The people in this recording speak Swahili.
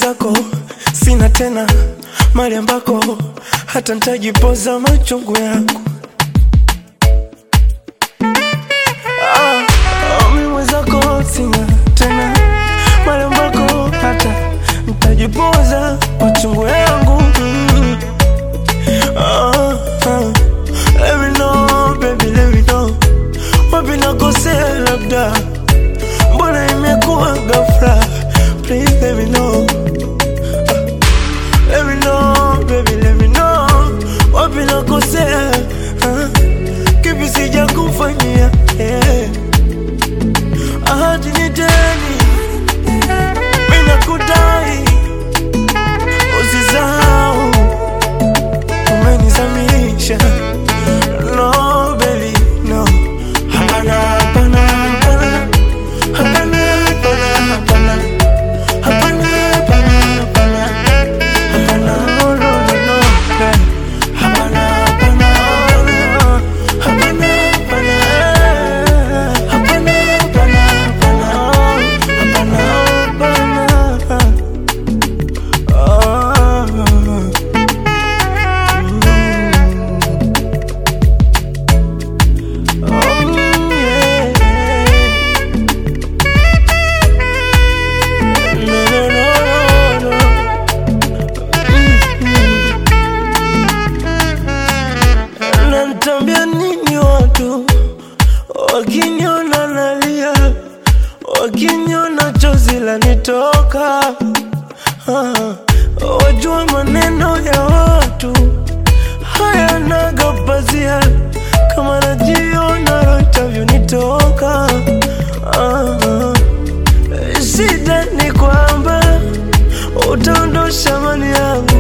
mwenzako sina tena mali ambako hata ntajipoza machungu yangu ah, ah, mi mwenzako sina tena mali ambako hata ntajipoza machungu yangu mm. ah, ah. Let me know, baby, let me know wapi nakosea labda mbona imekuwa ghafla please let me know let me know baby let me know wapi nakosea ah, kipi sija kufanyia yeah. ahadi ni deni mimi nakudai usisahau umenizamisha no baby no hapana hapana hapana hapana hapana hapana hapana hapana hapana hapana no no no no eh. hapana hapana hapana hapana hapana eh. hapana hapana hapana hapana hapana ah mm. oh yeah no no no no no Nanitambia nini watu wakiniona nalia, wakiniona chozi lanitoka. Ah, wajua maneno ya watu hayanaga pazia, kama najiona roho itavyonitoka. Ah, shida ni kwamba utaondosha mali yangu